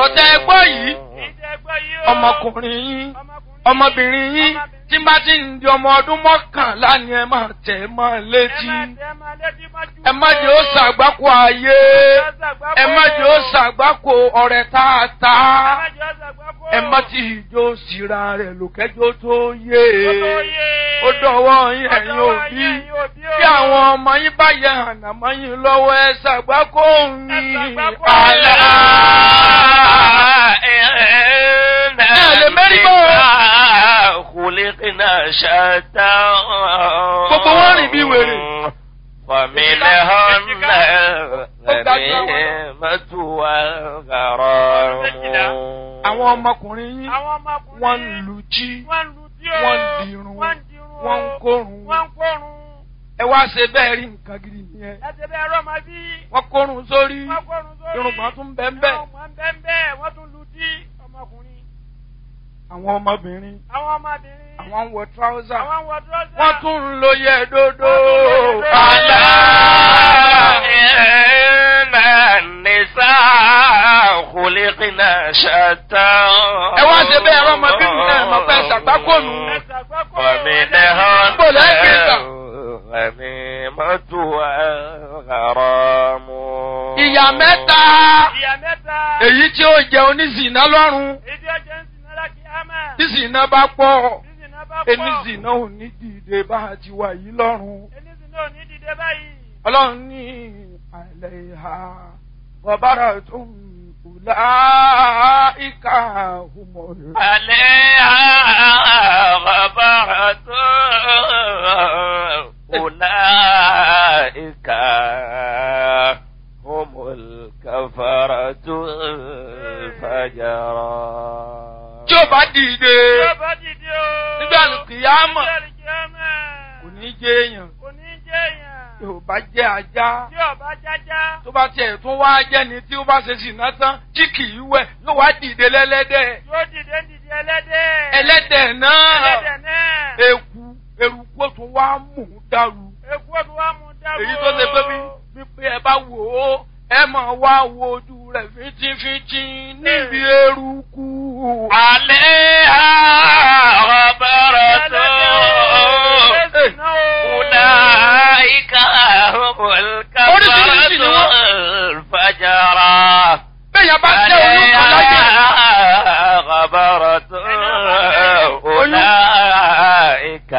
tẹ ẹ gbọ́ yìí ìjẹ́ gbọ́ yìí o. ọmọkùnrin yín ọmọkùnrin ọmọbìnrin yín tí bá ti ń di ọmọ ọdún mọ́kànlá ni ẹ máa tẹ̀ ẹ́ mọ́ ẹ létí má tẹ́ má létí mọ́jú. ẹ má jẹ́ ó ṣàgbákò ayé ẹ má jẹ́ ó ṣàgbákò ọ̀rẹ́ tààtà ẹ má jẹ́ ó ṣàgbákò. ẹ má ti ìjó síra rẹ̀ lòkẹ́jọ́ tó yé Ó tó yé. ó dọ̀wọ́ yín Ó ẹ̀yin dọ̀wọ́ òbí yín, ẹ̀yin òbí o. bí àwọn ọmọ yín bá yẹ ànàmọ́ yín lọ́wọ́ ẹ ṣàgbákò yín ṣàgbákò àlá. lè mérí bọ́. khuliqna shatta. Gbogbo wọn rìn bí wèrè. فمنهن Ó ga jù àwọn lọ. الغنيمة والغرام àwọn ọmọkùnrin yín Àwọn ọmọkùnrin. wọ́n ń lu jí Wọ́n ń lu tí o. wọ́n ń dirun Wọ́n ń dirun o. wọ́n ń kórun Wọ́n ń kórun. ẹ wá ṣe bẹ́ẹ̀ rí nǹkan gidi nìyẹn Ẹsẹ̀ bẹ́ẹ̀ rọ́ máa bí. wọ́n kórun sórí Wọ́n kórun sórí. irùngbọ̀n tún bẹ́ẹ̀ bẹ́ẹ̀ Irùngbọ̀n bẹ́ẹ̀ bẹ́ẹ̀. Wọ́n tún lu tí ọmọkùnrin. àwọn ọmọbìnrin Àwọn ọmọbìnrin. àwọn ń wọ tíráúsà Àwọn ń wọ dúrọ́sà. wọ́n tún ń lo yẹ dódó Wọ́n tún ń lo yẹ àlá. إن النساء خلقنا شتى ẹ wá ṣe bẹ́ẹ̀ rọ́ ọmọbìnrin náà mọ̀ pé ṣàgbákònù Ẹsẹ̀ àgbákò. فمنهن Bó lẹ́ gbé gbà? الغنيمة والغرام ìyá mẹ́ta Ìyá mẹ́ta. èyí tí ó jẹ oníṣìná lọ́rùn Ìdí ọjọ́ ń sin náírà kí á máa. tí ṣìná bá pọ̀ Sísìn náà bá pọ̀. eníṣìná ò ní dìde bá a ti wà yìí lọ́rùn. Enísìn náà ò ní dìde báyìí. ọlọ́run ní àlẹ́ ìhà bọ̀bára tó ń kùlá ìka òmòrò. عليها غبرة أولئك هم الكفرة الفجرة tí ó bá dìde Tí ó bá dìde o. nígbà kìyàmọ̀ Nígbà kìyàmọ̀. kò ní jẹ́ èèyàn Kò ní jẹ́ èèyàn. tí ò bá jẹ́ ajá Tí ọba jájá. tó bá tiẹ̀ tún wá jẹ́ni tí ó bá ṣe ṣìnà tán tí kì í wẹ̀ yóò wá dìde lẹ́lẹ́dẹ̀ Yóò dìde ń dìde ẹlẹ́dẹ̀. ẹlẹ́dẹ̀ náà Ẹlẹ́dẹ̀ náà. eku eruku ó tún wá mú un dàrú Èkú òdu wa mú dáwọ́. èyí tó ṣe pé bí wípé ẹ bá wò ó ẹ máa wá wo ojú rẹ̀ fínjínfínjín níbi eruku. عليها غبرة أولئك هم الكفرة الفجرة bẹ́ẹ̀ bá jẹ́ oyún kan láyé عليها غبرة أولئك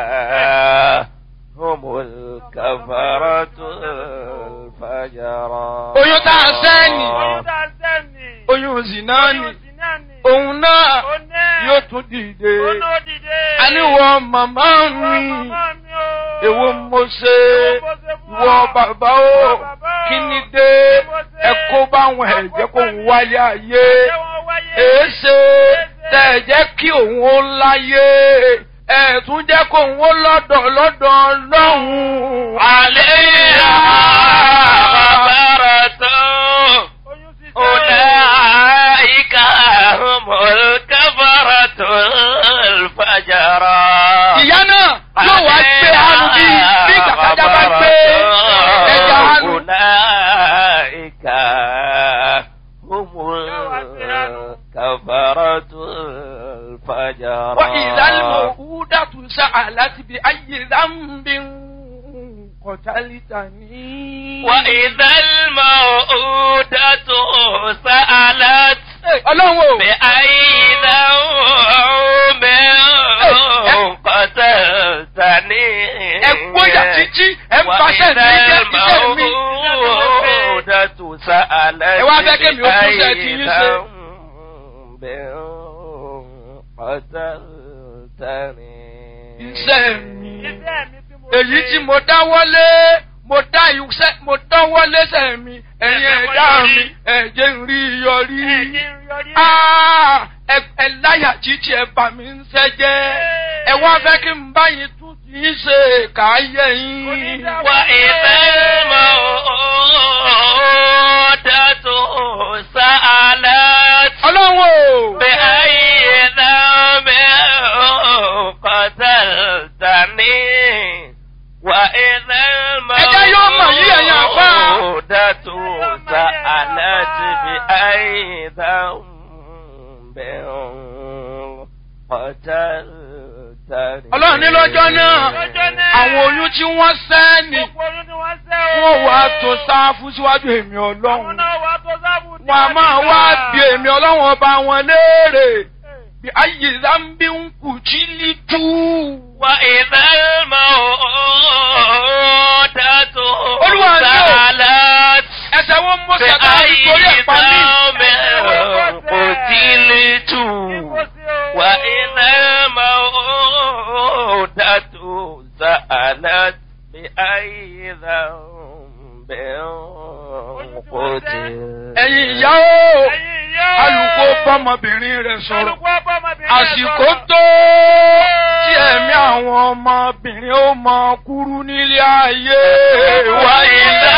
هم الكفرة الفجرة oyún tá a sẹ́ni Oyún tá a sẹ́ni. oyún zina ni Oyún sì náà ni. òun náà Ó náà. yóò tún dìde Ó náà dìde. àníwọ̀ màmá Ìwọ mi màmá mi o. èwo mo ṣe mo ṣe fún wọ ọ? bàbá o Ìwọ bàbá o. kí ni dé Kí mo ṣe? ẹ kó báwọn ẹ̀jẹ̀ kó ń wáyé ayé Ṣé wọ́n wáyé? èéṣe tẹ̀ ẹ̀ jẹ́ kí òun ó láyé ẹ̀ tún jẹ́ kó òun ó lọ́dọ̀ lọ́dọ̀ lọ́hùn. عليها غبرة Oyún sì أولئك هم الكفرة الفجرة ìyá náà yóò wá gbé hanu bí bí kàkàjà bá gbé ẹja hanu. أولئك هم الكفرة الفجرة وإذا الموءودة سألت بأي ذنب قتلتني وإذا الموءودة سألت ọlọ́run o بأي ذنب قتلتني ẹ gbóyà títí ẹ ń paṣẹ ní iṣẹ́ iṣẹ́ mi. الموءودة سألت Ẹ wá fẹ́ kémi ó tún ṣe ti yín ṣe. بأي ذنب قتلتني iṣẹ́ mi Iṣẹ́ mi tí mo èyí ṣe. tí mo dáwọ́lé mo dá iṣẹ́ mo dáwọ́lé sẹ́ mi ẹ̀yin ẹ̀dá mi ẹ̀jẹ̀ ń rí yọrí. Ẹ̀jẹ̀ ń yọrí. Ah, ẹ ẹ láyà títí ẹ bà mí ń sẹ́jẹ́ ẹ wá fẹ́ kí n báyìí tún ti ń ṣe káyé yín. Onídàá- وإذا الموءودة سألت ọlọ́run o. بأي ذنب قتلتني وإذا Ẹjẹ́ yóò mọ̀ yí ẹ̀yin àfáà. الموءودة سألت بأي ذنب قتلتني ọlọ́run ní lọ́jọ́ náà Lọ́jọ́ náà. àwọn oyún tí wọ́n sẹ́ ni Gbogbo oyún ni wọ́n sẹ́ o. wọ́n wá tó sáfù síwájú èmi Àwọn ọlọ́run náà wà tó sábù tí wọn a máa ti wá gbà. bí èmi ọlọ́run ọba wọn léèrè Eh. bí ayé zambi ń kù jí lítú. وإذا الموءودة Olúwa ni o. سألت ẹsẹ̀ wọn mọ sàkà بأي nítorí ẹ̀pá mi. ذنب قتلت Kíkó sí o. وإذا الموءودة سألت بأي ذنب قتلت ẹ̀yin ìyá o Ẹ̀yin ìyá o. alùpùpù bọ́mọbìnrin rẹ̀ sọ̀rọ̀ Alùpùpù ọmọbìnrin rẹ̀ àsìkò sọ̀rọ̀. tó tí ẹ̀mí àwọn ọmọbìnrin ó mọ kúrú nílé ayé wa وإذا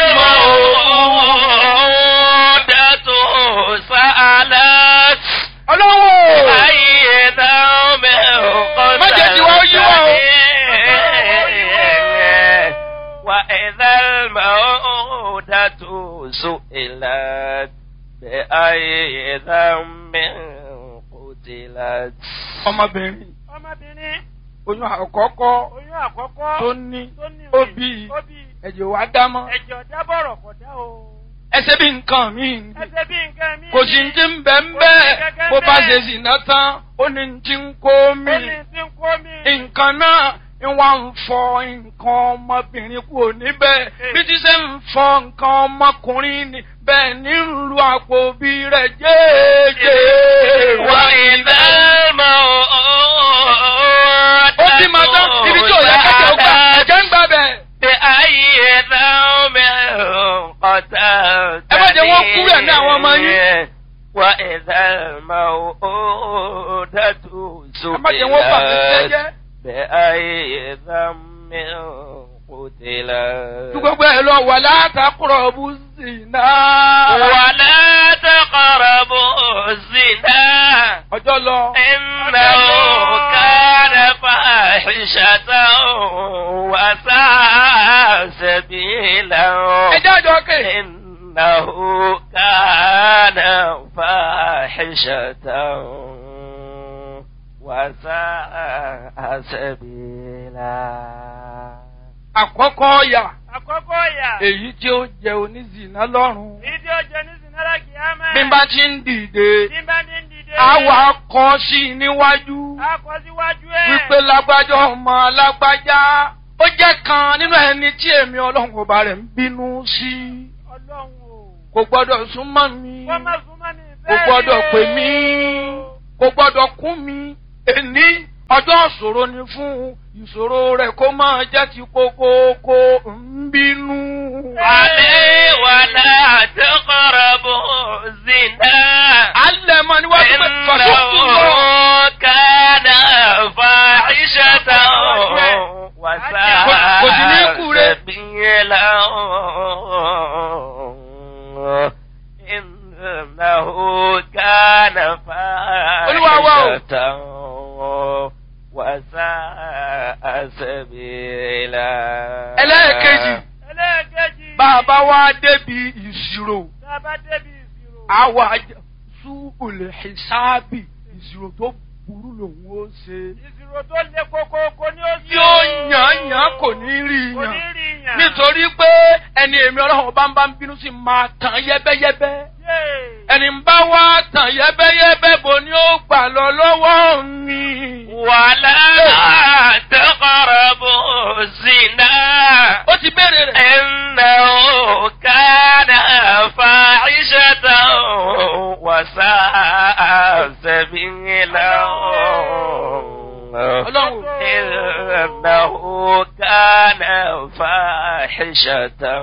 الموءودة سألت ọlọ́wọ́ أي ذنب Má jẹ́ tí wọ́n yí wọ́n o. قتلت وإذا الموءودة سئلت بأي ذنب قتلت ọmọbìnrin Ọmọbìnrin oyún àkọ́kọ́ oyún àkọ́kọ́ tó ní tó ní ó rè, bí ó bí ẹ̀jẹ̀ wá dámọ́ ẹ̀jẹ̀ ọ̀dá bọ̀rọ̀ kọ̀ dá o. ẹsẹ̀ bí nǹkan mi Ẹsẹ̀ bí nǹkan mi. kò sí ti ń bẹ̀ ń bẹ́ẹ̀ bó bá ṣe sì ná tán ó ní ti ń kó mi Ó ní tí ń kó mi. nǹkan náà ń wá ń fọ nǹkan ọmọbìnrin kúrò níbẹ̀ bí ti ṣe ń fọ nǹkan ọmọkùnrin ni bẹ́ẹ̀ ní ń lu àpò bí rẹ̀ jẹ́ẹ́jẹ́. وإذا الموءودة ó bí máa tán ibi tí ò yẹ kẹ́kẹ́ ó gbà ẹ̀jẹ̀ ń gbà bẹ̀. بأي ذنب قتلت Ẹ má jẹ́ wọ́n kúrò ẹ̀mí àwọn ọmọ yín. وإذا الموءودة ẹ má jẹ́ wọ́n bà mí سئلت jẹ́jẹ́. بأي ذنب قتلت tí gbogbo ẹ̀ lọ wà látàkùrọ̀ bú sí náà. ولا تقربوا الزنا ọjọ́ lọ. إنه كان فاحشة وساء سبيلا ẹjẹ́ àjọ kè. إنه كان فاحشة وساء سبيلا àkọ́kọ́ ọ̀yà Àkọ́kọ́ ìyà. èyí tí ó jẹ onízìnà lọ́rùn. Èyí tí ó jẹ ní Sinara Kìámẹ́. bí n bá ti ń dìde Bí n bá ní ń dìde. àwa kọ sí i níwájú A kọ síwájú ẹ̀. wípé lágbájá ọmọ lágbájá ó jẹ́ kan nínú ẹni tí èmi ọlọ́run ọba rẹ̀ ń bínú sí Ọlọ́run o. kò gbọ́dọ̀ súnmọ́ mi Wọ́n má súnmọ́ mi kò bẹ́ẹ̀ gbọ́dọ̀ ni o. pè mí kò gbọ́dọ̀ kún mi èní ọjọ́ ìṣòro ni fún ìṣòro rẹ̀ kó máa jẹ́ ti kókókó ń bínú. عليه ولا تقربوا الزنا alẹ́ mọ́ níwájú pé fàṣọ́kù lọ. إنه كان فاحشة Kò sí ní kú وساء rẹ̀. سبيلا إنه كان Olúwa wa o. فاحشة وساء سبيلا ẹlẹ́ẹ̀kejì Ẹlẹ́ẹ̀kejì. bá a bá wá débi ìṣirò Tá a bá débi ìṣirò. àwa súbùlẹ̀ ìsáàbì ìṣirò tó burú lòun ó ṣe. Ìṣirò tó le koko kò ní ó sí. tí ó yàn yàn kò ní rí Kò ní yàn rí yàn. nítorí pé ẹni èmi ọlọ́run bá ń bá ń bínú sí máa tàn yẹ́bẹ́yẹ́bẹ́ Yéè. ẹni ń bá wá tàn yẹ́bẹ́yẹ́bẹ́ bò ní ó gbà lọ lọ́wọ́ mi. ولا تقربوا الزنا ó ti béèrè rẹ̀. إنه كان فاحشة وساء سبيلا ọlọ́run إنه كان فاحشة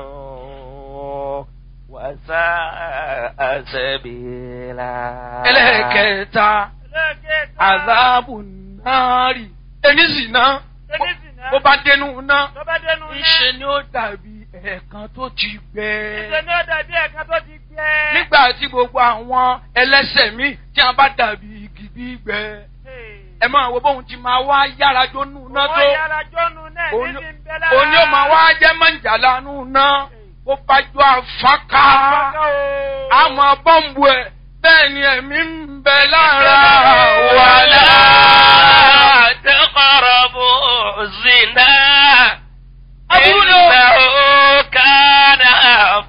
وساء سبيلا ẹlẹ́ẹ̀kẹta Ẹlẹ́ẹ̀kẹta. àzáàbù náírì ẹni sì ná Ẹni sì ná. bó bá dénú ná Tó bá dénú náà. ńṣe ni ó dàbí ẹ̀ẹ̀kan tó ti gbẹ. Ìṣe ni ó dàbí ẹ̀ka tó ti gbẹ. nígbà tí gbogbo àwọn ẹlẹ́sẹ̀ mi tí a bá dàbí igi gbígbẹ ẹ máa wo bóun ti máa wá yára jónú ná tó Wọ́n yára jọ́nu náà òun níbi ń bẹ lára. òun yóò máa wá jẹ́ mọ̀jàlá nù ná bó bá jọ àfáká àmọ́ bọ́ǹbù ẹ̀ bẹ́ẹ̀ ni ẹ̀mí ń bẹ lára